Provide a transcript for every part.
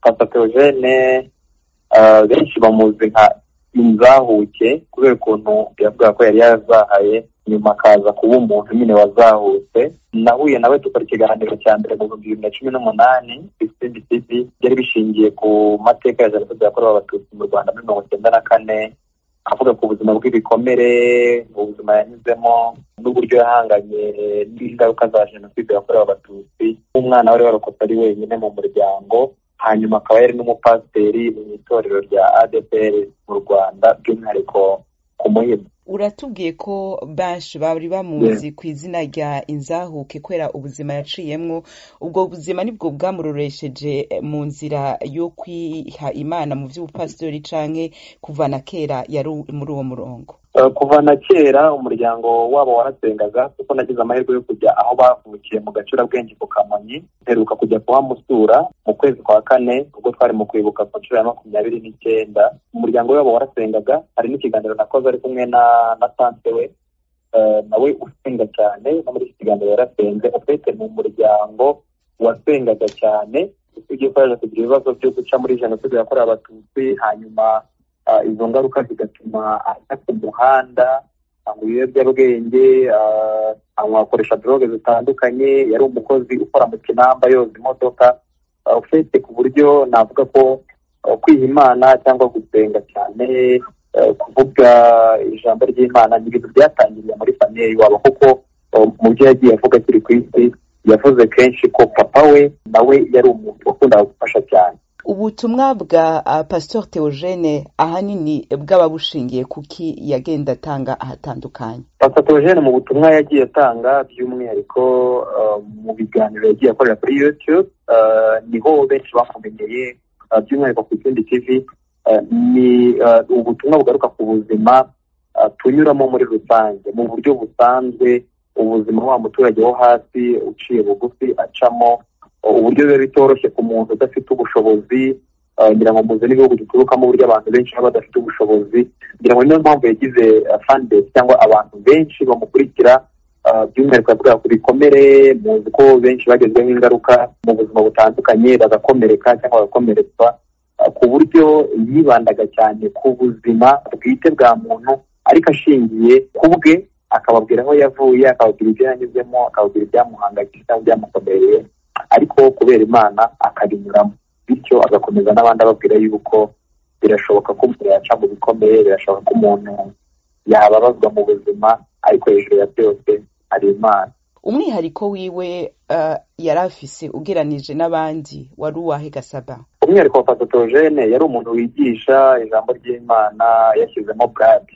papa Theogene benshi bamuzi nka inzahuke kubera ukuntu yavugaga ko yari yarazahaye nyuma akaza kuba umuntu nyine wazahutse nahuye nawe dukora ikiganiro cya mbere mu bihumbi bibiri na cumi n'umunani bcbcb byari bishingiye ku mateka ya jenoside yakorewe abatutsi mu rwanda muri mirongo icyenda na kane avuga ku buzima bw'ibikomere ubuzima yanyuzemo n'uburyo yahanganye n'ingaruka za jenoside yakorewe abatutsi nk'umwana wari warokotse ari wenyine mu muryango hanyuma akaba yari n'umupasiteri mu itorero rya adpr mu rwanda by'umwihariko ku muhima uratubwiye ko benshi bari bamuzi ku izina rya inzahuke kubera ubuzima yaciyemwo ubwo buzima nibwo bwamurorosheje mu nzira yo kwiha imana mu by'ubupasitori canke kuva na kera yari muri uwo murongo Eh, kuva na kera umuryango wabo warasengaga kuko nagize amahirwe yo kujya aho bavukiye mu gacurabwenge ku kamonyi mperuka kujya kuhamusura mu kwezi kwa kane ubwo twari mu kwibuka ku nshuro ya makumyabiri n'icyenda umuryango wabo warasengaga hari n'ikiganiro nakoze ari kumwe na na tante we Eh, nawe usenga cyane no muri iki kiganiro yarasenze ufite mu muryango wasengaga cyane usibye ko yaje kugira ibibazo byo guca muri jenoside yakorewe abatutsi hanyuma ah, izo ngaruka zigatuma ajya ku muhanda anywa ibiyobyabwenge ah, anywa akoresha droge zitandukanye yari umukozi ukora mu kinamba yoza imodoka Ah, ufite ku buryo navuga ko ah, kwiha imana cyangwa gusenga cyane eh, kuvuga ijambo ry'imana ni ibintu byatangiriye muri famiye iwabo kuko ah, mu byo yagiye avuga akiri ku isi yavuze kenshi ko papa we nawe yari umuntu wakundaga gufasha cyane ubutumwa bwa ah, pastor theogene ahanini bwaba bushingiye kuki yagenda atanga ahatandukanye papa Theogene mu butumwa yagiye atanga by'umwihariko uh, mu biganiro yagiye akorera kuri youtube uh, niho benshi bamumenyeye uh, by'umwihariko ku kindi tv uh, ni uh, ubutumwa bugaruka ku buzima uh, tunyuramo muri rusange mu buryo busanzwe ubuzima wa muturage wo hasi uciye bugufi acamo uh, uburyo biba bitoroshye ku muntu udafite ubushobozi uh, ngira ngo muzi n'ibihugu duturukamo uburyo abantu benshi baba badafite ubushobozi ngira ngo niyo mpamvu yagize fandesi cyangwa abantu benshi bamukurikira ah, by'umwihariko yavuga ku bikomere muzi ko benshi bagezweho ingaruka mu buzima butandukanye bagakomereka cyangwa bagakomeretswa ah, ku buryo yibandaga cyane ku buzima bwite bwa muntu ariko ashingiye ku bwe akababwira aho yavuye akababwira ibyo yanyuzemo akababwira ibyamuhangayikishije cyangwa ibyamukomereye ariko kubera imana akabinyuramo bityo agakomeza n'abandi ababwira yuko birashoboka ko umuntu yaca mu bikomeye birashoboka ko umuntu yababazwa mu buzima ariko hejuru ya byose hari imana umwihariko wiwe ah, yari afise ugeranije n'abandi wari uwahe gasaba umwihariko wa pasitogene yari umuntu wigisha ijambo ry'imana yashyizemo burage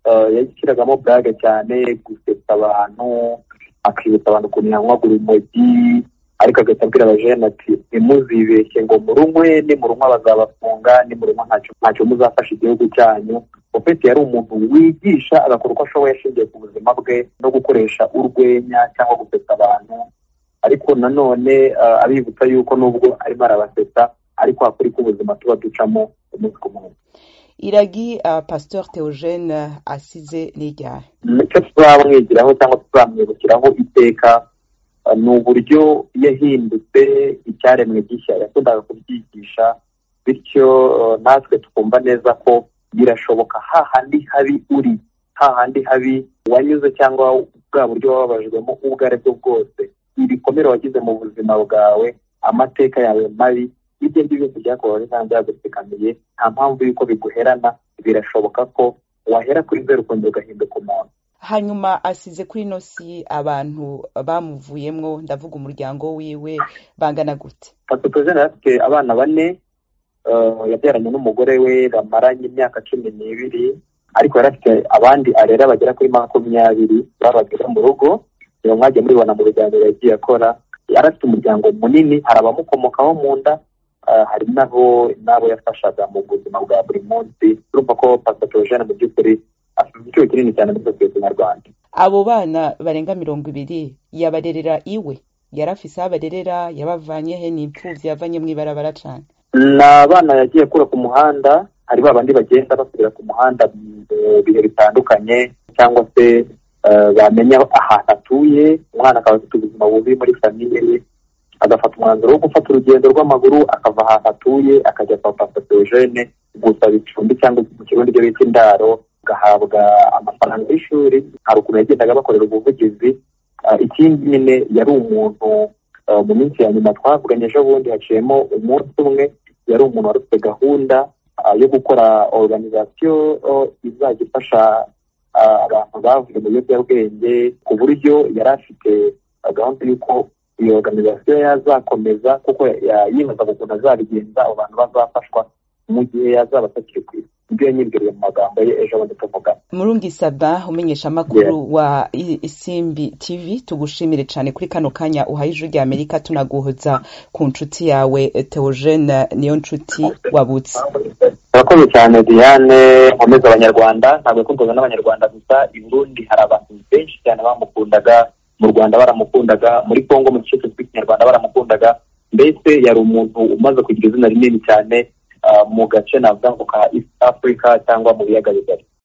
Eh, yashyiragamo burage cyane gusetsa abantu akibutsa abantu ukuntu yanywagura urumogi ariko agahita abwira abajene ati ntimuzibeshye ngo murunywe nimurunywa bazabafunga nimurunywa ntacyo ntacyo muzafasha igihugu cyanyu ofeti yari umuntu wigisha agakora uko ashoboye ashingiye ku buzima bwe no gukoresha urwenya cyangwa gusetsa abantu ariko nanone eh, abibutsa yuko nubwo arimo arabasetsa ariko hakuri ko ubuzima tuba ducamo umunsi ku munsi iragi ah, pastor theogene asize n'iryari icyo tuzamwigiraho cyangwa tuzamwibukiraho iteka eh, ni uburyo yahindutse icyaremwe gishya yakundaga kubyigisha bityo eh, natwe tukumva neza ko birashoboka hahandi habi uri hahandi habi wanyuze cyangwa bwa buryo wababajwemo ubwo ari bwo bwose ibikomere wagize mu buzima bwawe amateka yawe mabi ibyo ngibyo byose byakubabaje cyangwa byagutsikamiye nta mpamvu y'uko biguherana birashoboka ko wahera kuri zeru ukongera ugahinduka umuntu hanyuma asize kuri ino si abantu bamuvuyemwo ndavuga umuryango wiwe bangana gute patotogene afite abana bane eh, yabyaranye n'umugore we bamaranye imyaka cumi n'ibiri ariko yari afite abandi arera bagera kuri makumyabiri babagira mu rugo iyo mwagiye muribona mu biganiro yagiye akora yari afite umuryango munini hari abamukomokaho mu nda eh, hari n'abo n'abo yafashaga mu buzima bwa buri munsi urumva ko patotogene mu by'ukuri afite icyuho kinini cyane muri sosiyete nyarwanda abo bana barenga mirongo ibiri yabarerera iwe yari afise aho abarerera yabavanyehe ni impfuvyi yavanye mw'ibarabara cane ni abana yagiye akura ku muhanda hari ba bandi bagenda basubira ku muhanda mu bihe bitandukanye cyangwa se eh, bamenya ahantu atuye umwana akaba afite ubuzima bubi muri famiye ye agafata umwanzuro wo gufata urugendo rw'amaguru akava ahantu atuye akajya kwa pasita Theogene gusaba icumbi cyangwa mu kirundi ibyo bita indaro agahabwa amafaranga y'ishuri hari ukuntu yagendaga bakorera ubuvugizi ikindi nyine yari umuntu mu minsi ya nyuma twavuganye ejo bundi haciyemo umunsi umwe yari umuntu wari ufite gahunda yo gukora oruganizasiyo izajya ifasha abantu bavuye mu biyobyabwenge ku buryo yari afite gahunda y'uko iyo oruganizasiyo yazakomeza kuko yibazaga ukuntu azabigenza abo bantu bazafashwa mu gihe yazaba atakiri ku isi ibyo yanyibwiriye mu magambo ye ejo bundi tuvugana murungi sabin umumenyeshamakuru wa isimbi tv tugushimire cyane kuri kano kanya uhaye ijwi ry'amerika tunaguhuza ku nshuti yawe teogene niyo nshuti wabutse murakoze cyane diane nkomeza abanyarwanda ntabwo yakundaga n'abanyarwanda gusa i burundi hari abantu benshi cyane bamukundaga mu rwanda baramukundaga muri congo mu gice kizwi kinyarwanda baramukundaga mbese yari umuntu umaze kugira izina rinini cyane mu gace navuga ngo ka east africa cyangwa mu biyaga bigari